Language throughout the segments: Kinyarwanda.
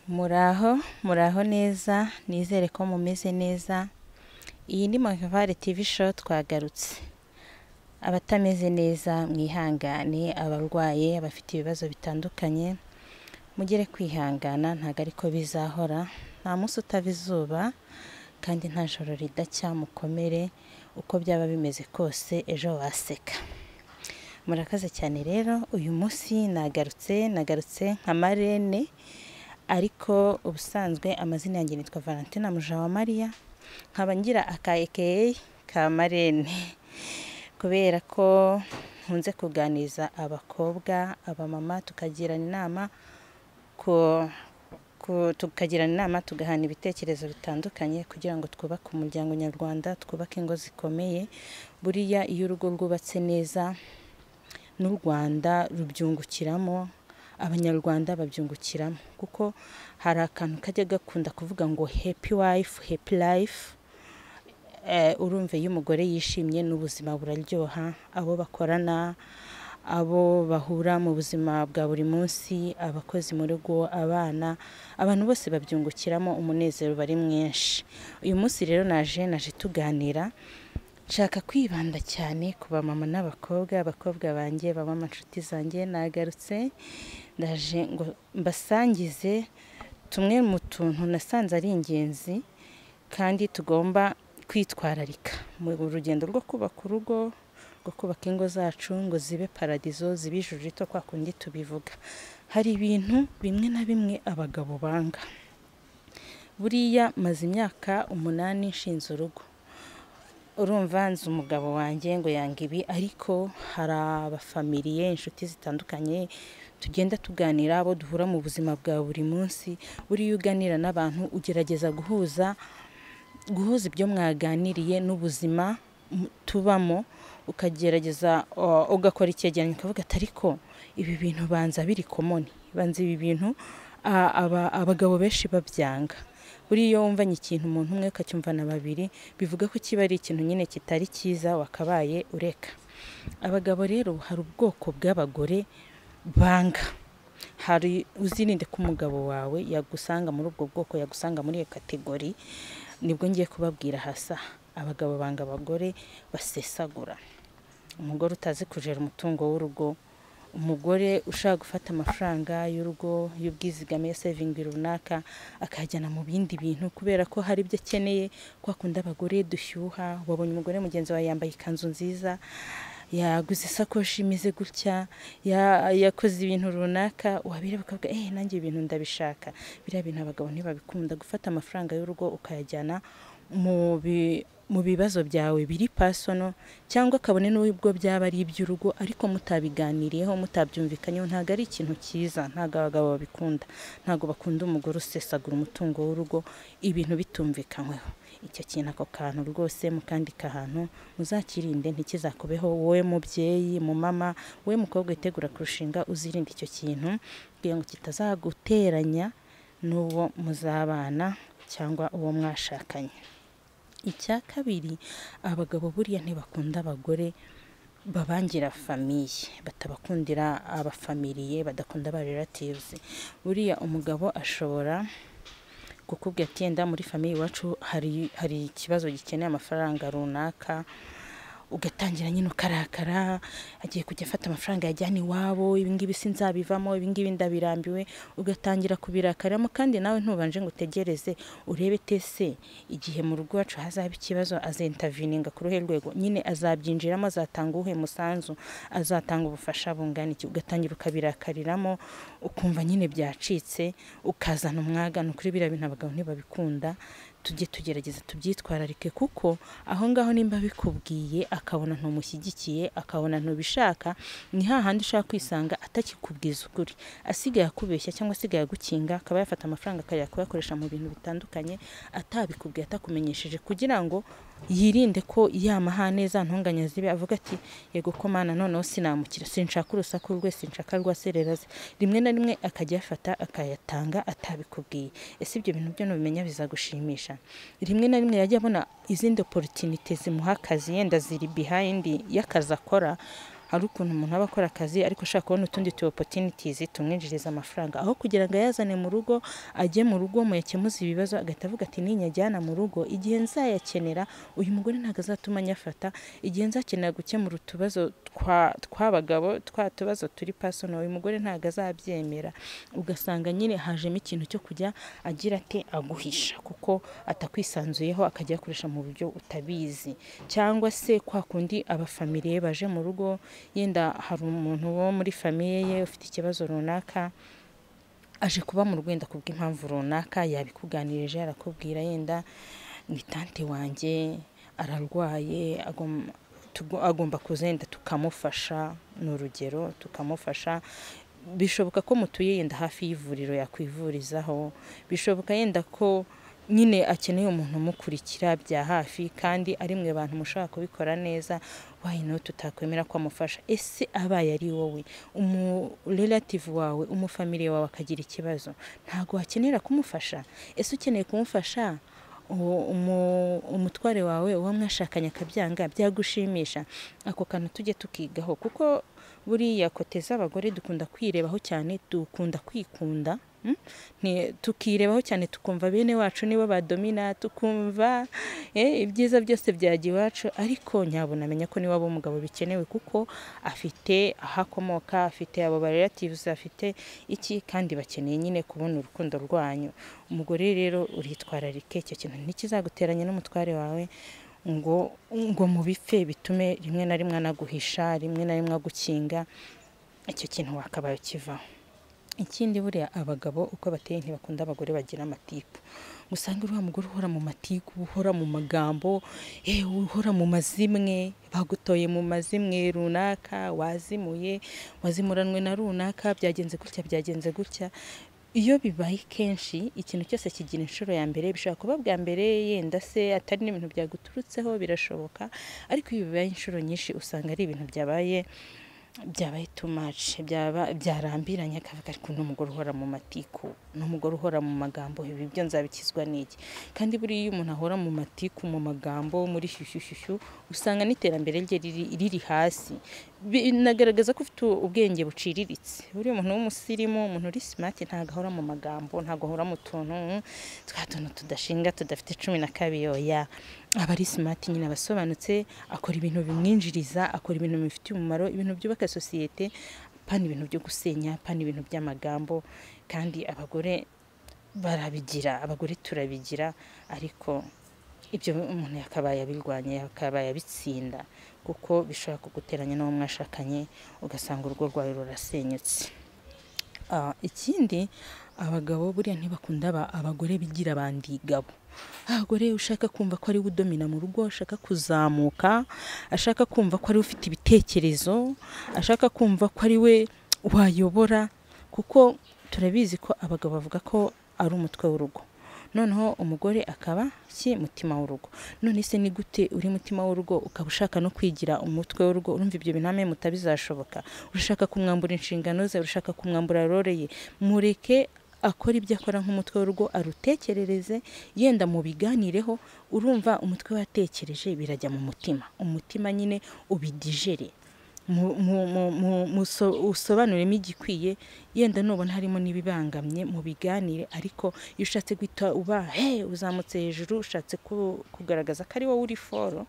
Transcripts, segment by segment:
Muraho, muraho neza, nizere ko mumeze neza. Iyi ni Monkevare TV Show twagarutse. Abatameze neza mwihangane, abarwaye, abafite ibibazo bitandukanye, mugere kwihangana ntabwo ariko bizahora, nta munsi utava izuba kandi nta joro ridacya mukomere, uko byaba bimeze kose ejo waseka. Murakaze cyane rero, uyu munsi nagarutse, nagarutse nka marene, ariko ubusanzwe amazina yanjye nitwa Valentina Mujawamariya, nkaba ngira aka EKA ka marene, kubera ko nkunze kuganiriza abakobwa, abamama, tukagirana inama ku ku- tukagirana inama tugahana ibitekerezo bitandukanye kugira ngo twubake umuryango nyarwanda twubake ingo zikomeye buriya iyo urugo rwubatse neza n'u Rwanda rubyungukiramo abanyarwanda babyungukiramo kuko hari akantu kajya gakunda kuvuga ngo happy wife happy life Eh, urumva iyo umugore yishimye n'ubuzima buraryoha abo bakorana abo bahura mu buzima bwa buri munsi abakozi mu rugo abana abantu bose babyungukiramo umunezero bari mwinshi uyu munsi rero naje naje tuganira nshaka kwibanda cyane ku bamama n'abakobwa abakobwa banjye baba inshuti zanjye nagarutse ndaje ngo mbasangize tumwe mu tuntu nasanze ari ingenzi kandi tugomba kwitwararika mu rugendo rwo kubaka urugo rwo kubaka ingo zacu ngo zibe paradizo zibe ijuru rito kwa kundi tubivuga hari ibintu bimwe na bimwe abagabo banga buriya maze imyaka umunani nshinze urugo urumva nzi umugabo wanjye ngo yanga ibi ariko hari abafamiliye inshuti zitandukanye tugenda tuganira abo duhura mu buzima bwa buri munsi buriya uganira n'abantu ugerageza guhuza guhuza ibyo mwaganiriye n'ubuzima mu- tubamo ukagerageza uh, ugakora icyegeranyo ukavuga ati ariko ibi bintu banza biri komoni banza ibi bintu a- aba- abagabo benshi babyanga buriya iyo wumvanye ikintu umuntu umwe ukacyumvana babiri bivuga ko kiba ari ikintu nyine kitari cyiza wakabaye ureka abagabo rero hari ubwoko bw'abagore banga hari uzirinde ko umugabo wawe yagusanga muri ubwo bwoko yagusanga muri iyo kategori nibwo ngiye kubabwira hasi aha abagabo banga abagore basesagura umugore utazi kujera umutungo w'urugo umugore ushaka gufata amafaranga y'urugo y'ubwizigame ya sevingi runaka akayajyana mu bindi bintu kubera ko hari ibyo akeneye kwa kundi abagore dushyuha wabonye umugore mugenzi wawe yambaye ikanzu nziza yaguze isakoshi imeze gutya ya- yakoze ibintu runaka wabireba ukavuga eee nanjye ibintu ndabishaka biriya bintu abagabo ntibabikunda gufata amafaranga y'urugo ukayajyana mu bi- mu bibazo byawe biri pasono cyangwa kabone n'ubwo byaba ari iby'urugo ariko mutabiganiriyeho mutabyumvikanyeho ntabwo ari ikintu cyiza ntabwo abagabo babikunda ntabwo bakunda umugore usesagura umutungo w'urugo ibintu bitumvikanyweho icyo kintu ako kantu rwose mukandika ahantu muzakirinde ntikizakubeho wowe mubyeyi mumama wowe mukobwa witegura kurushinga uzirinde icyo kintu kugira ngo kitazaguteranya n'uwo muzabana cyangwa uwo mwashakanye icya kabiri abagabo buriya ntibakunda abagore babangira famiye batabakundira abafamiliye badakunda aba relatives buriya umugabo ashobora kukubwira ati yenda muri famiye iwacu hari, hari ikibazo gikeneye amafaranga runaka ugatangira nyine ukarakara agiye kujya afata amafaranga yajyana iwabo ibingibi si nzabivamo ibingibi ndabirambiwe ugatangira kubirakaramo kandi nawe ntubanje ngo utegereze urebe tese igihe mu rugo iwacu hazaba ikibazo azentavininga ku ruhe rwego nyine azabyinjiramo azatanga uwuhe musanzu azatanga ubufasha bungana iki ugatangira ukabirakariramo ukumva nyine byacitse ukazana umwaga ni ukuri biriya bintu abagabo ntibabikunda tujye tugerageza tubyitwararike kuko aho ngaho nimba bikubwiye akabona ntumushyigikiye akabona ntubishaka ni hahandi ushaka kwisanga atakikubwiza ukuri asigaye akubeshya cyangwa asigaye agukinga akaba yafata amafaranga akajya kuyakoresha mu bintu bitandukanye atabikubwiye atakumenyesheje kugira ngo yirinde ko yamahane za ntunganya zibe avuga ati yego ko mana noneho sinamukira sinshaka urusaku rwe sinshaka rwa sereraze rimwe na rimwe akajya ayafata akayatanga atabikubwiye ese ibyo bintu byo nubimenya bizagushimisha rimwe na rimwe yajya abona izindi opportunity zimuha akazi yenda ziri behind y'akazi akora hari ukuntu umuntu aba akora akazi ariko ashaka kubona utundi tu opportunities tumwinjiriza amafaranga aho kugira ngo ayazane mu rugo ajye mu rugo mu yakemuza ibibazo agahita avuga ati ninyajyana mu rugo igihe nzayakenera uyu mugore ntabwo azatuma anyafata igihe nzakenera gukemura utubazo twa- tw'abagabo twa tubazo turi personal uyu mugore ntabwo azabyemera ugasanga nyine hajemo ikintu cyo kujya agira ate aguhisha kuko atakwisanzuyeho akajya akoresha mu buryo utabizi cyangwa se kwa kundi abafamiliye baje mu rugo yenda hari umuntu wo muri famiye ye ufite ikibazo runaka aje kuba mu rwenda kubw'impamvu runaka yabikuganirije arakubwira yenda ni tante wanjye ararwaye agom- tugo- agomba kuza yenda tukamufasha ni urugero tukamufasha bishoboka ko mutuye yenda hafi y'ivuriro yakwivurizaho bishoboka yenda ko nyine akeneye umuntu umukurikira bya hafi kandi ari mwe bantu mushobora kubikora neza wayino tutakwemera ko amufasha ese abaye ari wowe umurelative wawe umufamiliye wawe akagira ikibazo ntabwo wakenera kumufasha ese ukeneye kumufasha uwo- umu- umutware wawe uwo mwashakanye akabyanga byagushimisha ako kantu tujye tukigaho kuko buriya kote z'abagore dukunda kwirebaho cyane dukunda kwikunda mm? Nti- tukirebaho cyane tukumva bene wacu nibo badomina tukumva eh, ibyiza byose byajya iwacu ariko nyabona amenya ko niwe aba umugabo bikenewe kuko afite aho akomoka afite abo barelatives afite iki kandi bakeneye nyine kubona urukundo rwanyu umugore rero uritwararike icyo kintu ntikizaguteranya n'umutware wawe ngo ngo mubipfe bitume rimwe na rimwe anaguhisha rimwe na rimwe agukinga icyo kintu wakabaye ukivaho ikindi buriya abagabo uko bateye ntibakunda abagore bagira amatiku usanga uriya mugore uhora mu matiku uhora mu magambo eh, uhora mu mazimwe bagutoye mu mazimwe runaka wazimuye wazimuranwe na runaka byagenze gutya byagenze gutya iyo bibaye kenshi ikintu cyose kigira inshuro ya mbere bishobora kuba bwa mbere yenda se atari n'ibintu byaguturutseho birashoboka ariko iyo bibaye inshuro nyinshi usanga ari ibintu byabaye byabaye too much byaba byarambiranye akavuga ariko n'umugore uhora mu matiku n'umugore uhora mu magambo ibi byo nzabikizwa n'iki kandi buriya iyo umuntu ahora mu matiku mu magambo muri shyushyushyushyu usanga n'iterambere rye riri, riri hasi binagaragaza ko ufite ubwenge buciriritse buriya umuntu w'umusirimu umuntu uri smart ntabwo ahora mu magambo ntabwo ahora mu tuntu mm, twa tuntu tudashinga tudafite cumi na kabiri oya aba ari smart nyine aba asobanutse akora ibintu bimwinjiriza akora ibintu bimufitiye umumaro ibintu byubaka sosiyete pana ibintu byo gusenya pana ibintu by'amagambo kandi abagore barabigira abagore turabigira ariko ibyo umuntu yakabaye abirwanya yakabaye abitsinda kuko bishobora kuguteranya n'uwo mwashakanye ugasanga urugo rwawe rurasenyutse Ah, ikindi abagabo buriya ntibakunda aba- abagore bigira bandigabo abagore ushaka kumva ko ari we udomina mu rugo ashaka kuzamuka ashaka kumva ko ari we ufite ibitekerezo ashaka kumva ko ari we wayobora kuko turabizi ko abagabo bavuga ko ari umutwe w'urugo noneho umugore akaba ki mutima w'urugo none se ni gute uri mutima w'urugo ukaba ushaka no kwigira umutwe w'urugo urumva ibyo biname mutabizashoboka urashaka kumwambura inshingano ze urashaka kumwambura role ye mureke akora ibyo akora nk'umutwe w'urugo arutekerereze yenda mubiganireho urumva umutwe watekereje birajya mu mutima umutima nyine ubidigere mu- mu- mu- mu- muso- usobanuremo igikwiye yenda nubona harimo n'ibibangamye mu biganire ariko iyo ushatse guhita uba he uzamutse hejuru ushatse ku- kugaragaza ko ari wowe uri foro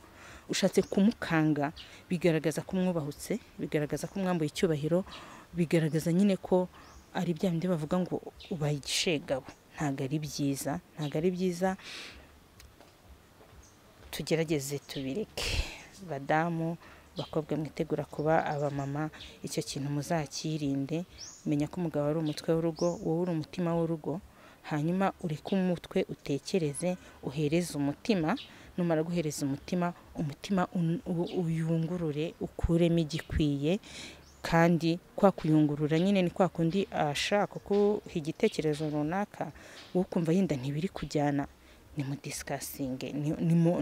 ushatse kumukanga bigaragaza ko umwubahutse bigaragaza ko umwambuye icyubahiro bigaragaza nyine ko ari bya bindi bavuga ngo ubaye igishegabo ntabwo ari byiza ntabwo ari byiza tugerageze tubireke badamu bakobwa mwitegura kuba abamama icyo kintu muzakirinde menya ko umugabo ari umutwe w'urugo wowe uri umutima w'urugo hanyuma ureke umutwe utekereze uhereze umutima numara guhereza umutima umutima un- u- uyungurure ukuremo igikwiye kandi kwa kuyungurura nyine ni kwa kundi ashaka kuguha igitekerezo runaka wowe ukumva yenda ntibiri kujyana nimudisikasinge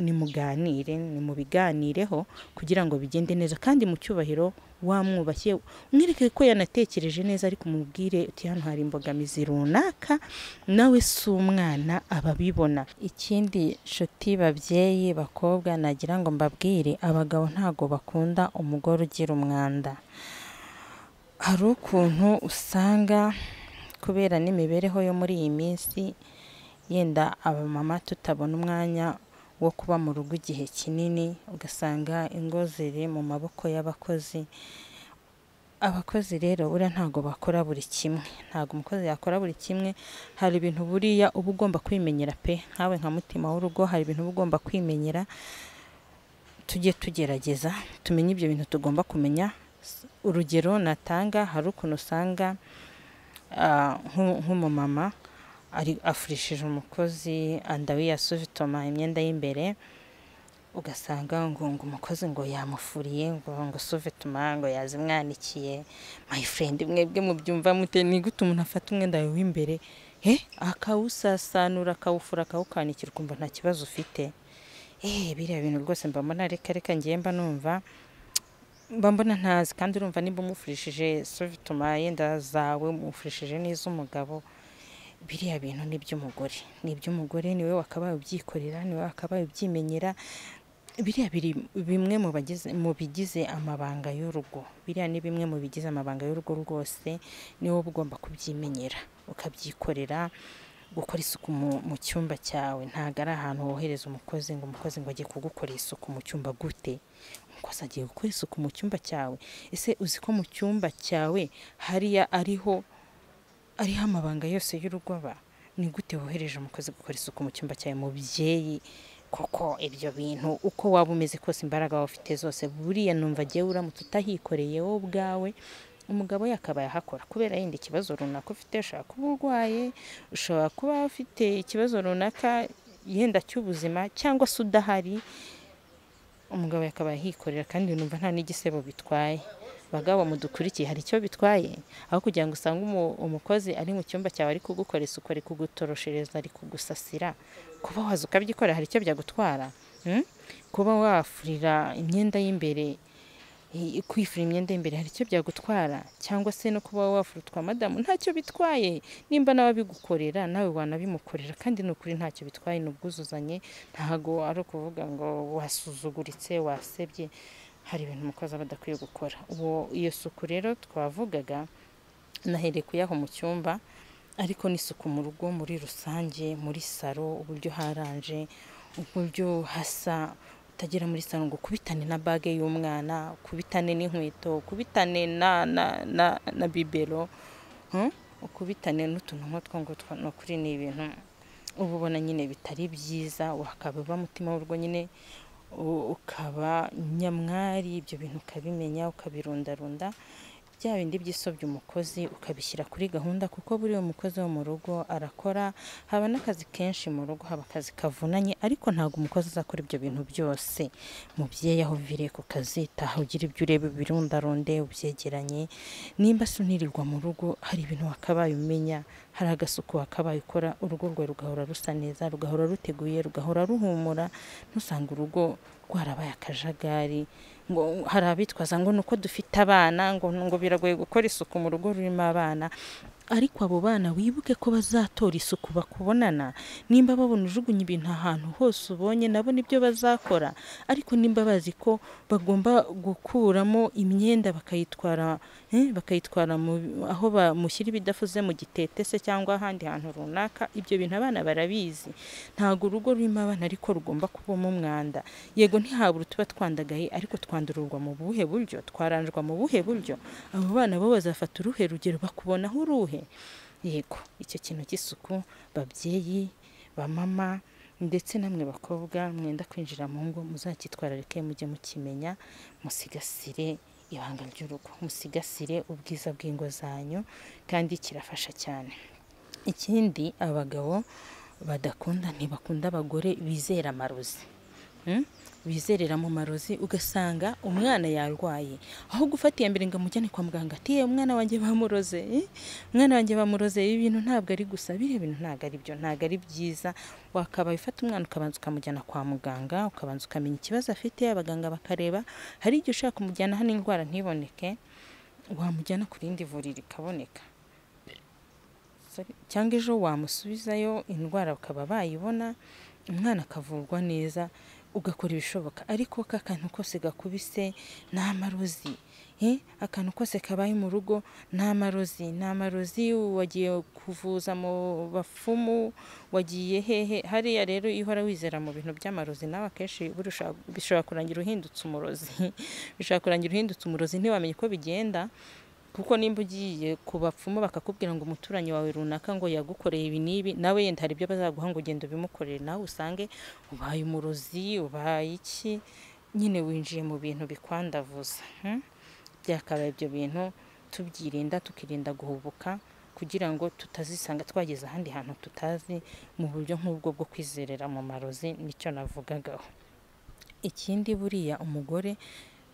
nimuganire nimubiganireho kugira ngo bigende neza kandi mu cyubahiro wamwubakiye mwereke ko yanatekereje neza ariko umubwire uti hano hari imbogamizi runaka nawe si umwana ababibona ikindi nshuti babyeyi bakobwa nagira ngo mbabwire abagabo ntabwo bakunda umugore ugira umwanda hari ukuntu usanga kubera n'imibereho yo muri iyi minsi yenda abamama tutabona umwanya wo kuba mu rugo igihe kinini ugasanga ingo ziri mu maboko y'abakozi abakozi rero buriya ntabwo bakora buri kimwe ntabwo umukozi yakora buri kimwe hari ibintu buriya uba ugomba kwimenyera pe nkawe nka mutima w'urugo hari ibintu uba ugomba kwimenyera tujye tugerageza tumenye ibyo bintu tugomba kumenya urugero natanga hari ukuntu usanga ah, nk'u- nk'umumama ari afurishije umukozi andawi yasuvitoma imyenda y'imbere ugasanga ngo ngo umukozi ngo yamufuriye ngo ngo suvitoma ngo yazimwanikiye my friend mwebwe mubyumva mute ni gute umuntu afata umwenda wawe w'imbere he akawusasanura akawufura akawukanikira ukumva nta kibazo ufite eh biriya bintu rwose mba mbona reka reka ngiye mba numva mba mbona ntazi kandi urumva nimba umufurishije sovitoma yenda zawe umufurishije n'iz'umugabo biriya bintu ni iby'umugore ni iby'umugore niwe wakabaye ubyikorera niwe wakabaye ubyimenyera biriya biri bimwe mu bagize mu bigize amabanga y'urugo biriya ni bimwe mu bigize amabanga y'urugo rwose niwe uba ugomba kubyimenyera ukabyikorera gukora isuku mu, mu cyumba cyawe ntabwo ari ahantu wohereza umukozi ngo umukozi ngo ajye kugukorera isuku mu cyumba gute umukozi agiye gukora isuku mu cyumba cyawe ese uzi ko mu cyumba cyawe hariya ariho ariho amabanga yose y'urugo aba ni gute wohereje umukozi gukora isuku mu cyumba cyawe mubyeyi koko ibyo bintu uko waba umeze kose imbaraga waba ufite zose buriya numva agiye uramutse utahikoreye wowe ubwawe umugabo we akaba yahakora kubera yenda ikibazo runaka ufite ushobora kuba urwaye ushobora kuba ufite ikibazo runaka yenda cy'ubuzima cyangwa se udahari umugabo yakabaye yikorera kandi numva nta n'igisebo bitwaye bagabo mudukurikiye hari icyo bitwaye aho kugira ngo usange umu- umukozi ari mu cyumba cyawe ari kugukora isuku ari kugutoroshereza ari kugusasira kuba waza ukabyikorera hari icyo byagutwara Hmm? kuba wafurira imyenda y'imbere i- kwifura imyenda y'imbere hari icyo byagutwara cyangwa se no kuba wafura utwa madamu ntacyo bitwaye nimba n'ababigukorera nawe wanabimukorera kandi ni ukuri ntacyo bitwaye ni ubwuzuzanye ntago ari ukuvuga ngo wasuzuguritse wasebye hari ibintu umukozi aba adakwiye gukora uwo iyo suku rero twavugaga nahereye kuyaho mu cyumba ariko n'isuku mu rugo muri rusange muri salo uburyo haranje uburyo hasa utagera muri salo ngo ukubitane na bage y'umwana ukubitane n'inkweto ukubitane na na na, na bibero hmm? ukubitane n'utuntu nk'utwo ngutwo ni ukuri ni ibintu uba ubona nyine bitari byiza wakaba uba mutima w'urugo nyine u- ukaba nyamwari ibyo bintu ukabimenya ukabirundarunda bya bindi by'isobya umukozi ukabishyira kuri gahunda kuko buri uwo mukozi wo mu rugo arakora haba n'akazi kenshi mu rugo haba akazi kavunanye ariko ntabwo umukozi azakora ibyo bintu byose mubyeyi aho uviriye ku kazi taha ugira ibyo ureba ubirundarunde ubyegeranye nimba se unirirwa mu rugo hari ibintu wakabaye umenya hari agasuku wakabaye ukora urugo rwawe rugahora rusa neza rugahora ruteguye rugahora ruhumura ntusanga urugo rwarabaye akajagari ngo hari abitwaza ngo ni uko dufite abana ngo ngo biragoye gukora isuku mu rugo rurimo abana ariko abo bana wibuke ko bazatora isuku bakubonana nimba babona ujugunya ibintu ahantu hose ubonye nabo nibyo bazakora ariko nimba bazi ko bagomba gukuramo imyenda bakayitwara eh, bakayitwara mu- aho bamushyira ibidafuze mu gitete se cyangwa ahandi hantu runaka ibyo bintu abana barabizi ntabwo urugo rurimo abana ariko rugomba kubamo umwanda yego ntihabura utuba twandagaye ariko twandururwa mu buhe buryo twaranjwa mu buhe buryo abo bana bo bazafata uruhe rugero bakubonaho uruhe yego icyo kintu cy'isuku babyeyi bamama ndetse namwe bakobwa mwenda kwinjira mu ngo muzacyitwararike mujye mukimenya musigasire ibanga ry'urugo musigasire ubwiza bw'ingo zanyu kandi kirafasha cyane ikindi abagabo badakunda ntibakunda abagore bizera amarozi Mm? bizerera mu marozi ugasanga umwana yarwaye aho gufata iya mbere ngo amujyane kwa muganga ati "Eh, umwana wanjye bamuroze eh, umwana wanjye bamuroze ibi bintu ntabwo ari gusa biriya bintu ntabwo ari byo ntabwo ari byiza wakabaye ufata umwana ukabanza ukamujyana kwa muganga ukabanza ukamenya ikibazo afite abaganga bakareba hari igihe ushaka kumujyana hano indwara ntiboneke wamujyana ku rindi vuriro ikaboneka Sorry. cyangwa ejo wamusubizayo indwara bakaba bayibona umwana akavurwa neza ugakora ibishoboka ariko k'akantu kose gakubise ni amarozi Eh, akantu kose kabaye mu rugo ni amarozi ni amarozi wagiye kuvuza mu bapfumu wagiye hehe hariya rero iyo uhora wizera mu bintu by'amarozi nawe akenshi burusha- bishobora kurangira uhindutse umurozi bishobora kurangira uhindutse umurozi ntiwamenye uko bigenda kuko nimba ugiye ku bapfumu bakakubwira ngo umuturanyi wawe runaka ngo yagukoreye ibi n'ibi nawe yenda hari ibyo bazaguha ngo ugende ubimukorere nawe usange ubaye umurozi ubaye iki nyine winjiye mu bintu bikwandavuza hmm? byakabaye ibyo bintu tubyirinda tukirinda guhubuka kugira ngo tutazisanga twageze ahandi hantu tutazi mu buryo nk'ubwo bwo kwizerera mu marozi nicyo navugagaho ikindi buriya umugore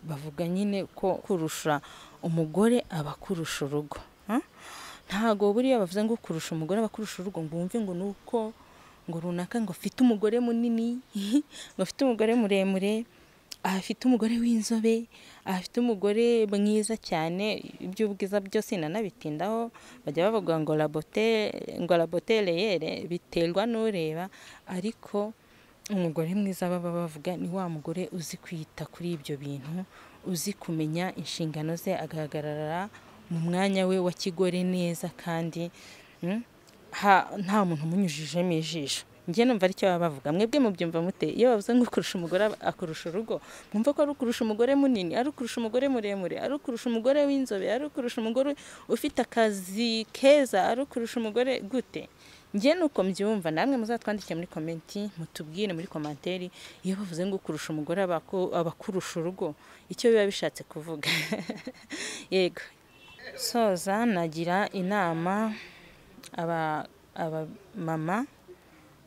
bavuga nyine ko kurusha umugore aba akurusha urugo ha? ntago buriya bavuze ngo kurusha umugore aba akurusha urugo ngo wumve ngo nuko ngo runaka ngo afite umugore munini ngo afite umugore muremure afite umugore w'inzobe afite umugore mwiza cyane iby'ubwiza byose nanabitindaho bajya bavuga ngo labote ngo labote reyere biterwa n'ureba ariko umugore mwiza baba bavuga ni wa mugore uzi kwita kuri ibyo bintu uzi kumenya inshingano ze agahagarara mu mwanya we wa kigore neza kandi mm, ha- nta muntu umunyujijemo ijisho njye numva aricyo baba bavuga mwebwe mubyumva mute iyo bavuze ngo kurusha umugore aba- akurusha urugo mwumva ko ari ukurusha umugore munini ari ukurusha umugore muremure ari ukurusha umugore w'inzobe ari ukurusha umugore ufite akazi keza ari ukurusha umugore gute njye nuko mbyumva namwe muzatwandike muri komenti mutubwire muri komanteri iyo bavuze ngo kurusha umugore aba aku- aba akurusha urugo icyo biba bishatse kuvuga yego soza nagira inama aba abamama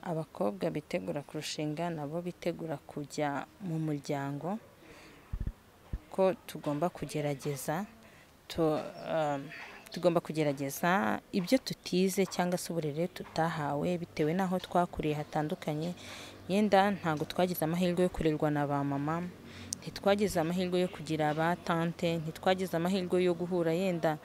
abakobwa bitegura kurushinga nabo bitegura kujya mu muryango ko tugomba kugerageza tu- um, tugomba kugerageza ibyo tutize cyangwa se uburere tutahawe bitewe n'aho twakuriye hatandukanye yenda ntabwo twagize amahirwe yo kurerwa na ba mama ntitwagize amahirwe yo kugira ba tante ntitwagize amahirwe yo guhura yenda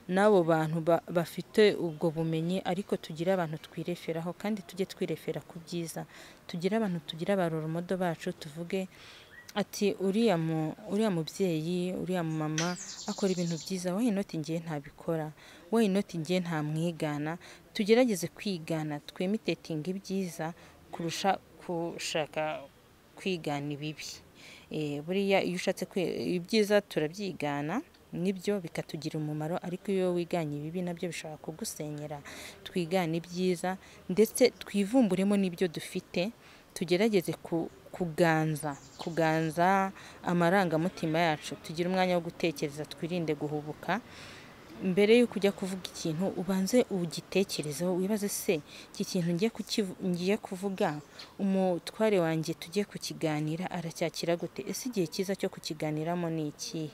n'abo bantu ba- bafite ubwo bumenyi ariko tugire abantu twireferaho kandi tujye twirefera ku byiza tugire abantu tugira abaroromodo bacu tuvuge ati uriya mu- uriya mubyeyi uriya mama akora ibintu byiza wowe inoti ngiye ntabikora wowe inoti ngiye ntamwigana tugerageze kwigana twemitetinga ibyiza kurusha gushaka kwigana ibibi Eh, buriya iyo ushatse kwe- ibyiza turabyigana nibyo bikatugirira umumaro ariko iyo wiganye ibibi nabyo bishobora kugusenyera twigane ibyiza ndetse twivumburemo n'ibyo dufite tugerageze ku- kuganza kuganza amarangamutima yacu tugire umwanya wo gutekereza twirinde guhubuka mbere y'uko ujya kuvuga ikintu ubanze ugitekerezeho wibaze se iki kintu ngiye kukivu- ngiye kuvuga umutware wanjye tugiye kukiganira aracyakira gute ese igihe cyiza cyo kukiganiramo ni ikihe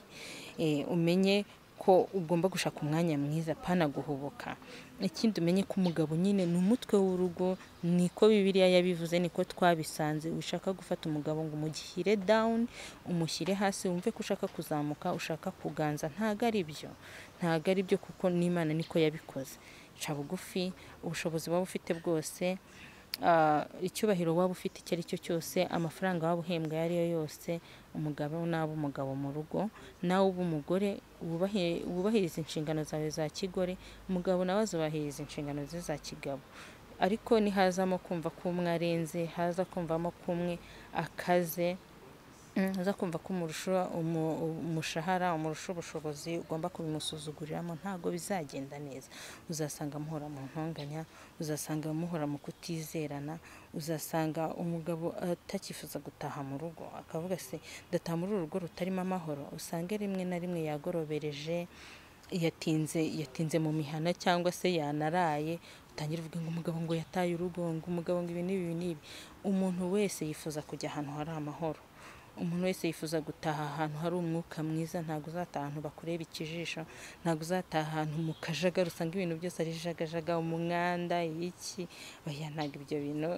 Eh, umenye ko ugomba gushaka umwanya mwiza pana guhubuka ikindi umenye ko umugabo nyine ni umutwe w'urugo niko bibiliya yabivuze niko twabisanze ushaka gufata umugabo ngo umugishyire down umushyire hasi wumve ko ushaka kuzamuka ushaka kuganza ntabwo ari byo ntabwo ari byo kuko n'imana niko yabikoze ca bugufi ubushobozi waba ufite bwose ah, icyubahiro waba ufite icyo ari cyo cyose amafaranga waba uhembwa ayo ari yo yose umugabo n'aba umugabo mu rugo nawe uba umugore wubahe- wubahiriza inshingano zawe za kigore umugabo nawe azubahiriza inshingano ze za kigabo ariko nihazamo kumva ko umwe arenze haza kumvamo ko umwe akaze Mm, uza kumva ko umurusha umu- umushahara umurusha ubushobozi ugomba kubimusuzuguriramo ntabwo bizagenda neza uzasanga muhora mu ntonganya uzasanga muhora mu kutizerana uzasanga umugabo atakifuza gutaha mu rugo akavuga se ndataha muri uru rugo rutarimo amahoro usange rimwe na rimwe yagorobereje yatinze yatinze mu mihana cyangwa se yanaraye utangira uvuga ngo umugabo ngo yataye urugo ngo umugabo ngo ibi n'ibi n'ibi umuntu wese yifuza kujya ahantu hari amahoro umuntu wese yifuza gutaha ahantu hari umwuka mwiza ntabwo uzataha ahantu bakureba ikijisho ntabwo uzataha ahantu mu kajagari usanga ibintu byose ari jagajaga umwanda iki oya ntabwo ibyo bintu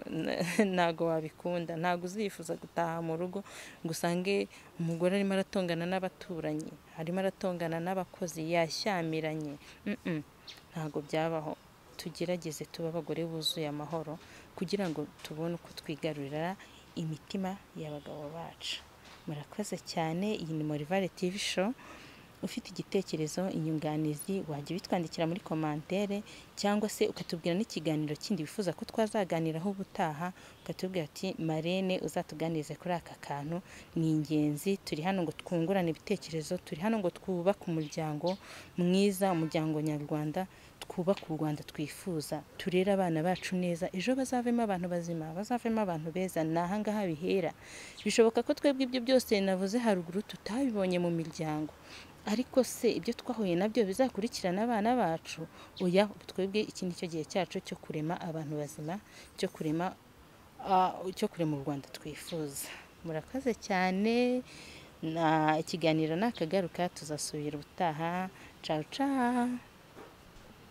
ntabwo wabikunda ntabwo uzifuza gutaha mu rugo ngo usange umugore arimo aratongana n'abaturanyi arimo aratongana n'abakozi yashyamiranye Mm-mm. ntabwo byabaho tugerageze tuba abagore buzuye amahoro kugira ngo tubone uko twigarurira imitima y'abagabo bacu murakoze cyane iyi ni morivare tv show ufite igitekerezo inyunganizi wajya ubitwandikira muri komantere cyangwa se ukatubwira n'ikiganiro kindi wifuza ko twazaganiraho ubutaha ukatubwira ati marene uzatuganirize kuri aka kantu ni ingenzi turi hano ngo twungurane ibitekerezo turi hano ngo twubake umuryango mwiza umuryango nyarwanda twubake u rwanda twifuza turere abana bacu neza ejo bazavemo abantu bazima bazavemo abantu beza ni ahangaha bihera bishoboka ko twebwe ibyo byose navuze haruguru tutabibonye mu miryango ariko se ibyo twahuye nabyo bizakurikirana abana bacu oya twebwe iki ni cyo gihe cyacu cyo kurema abantu bazima cyo kurema ah, cyo kurema u rwanda twifuza murakoze cyane na ikiganiro nakagaruka tuzasubira ubutaha cawu cawu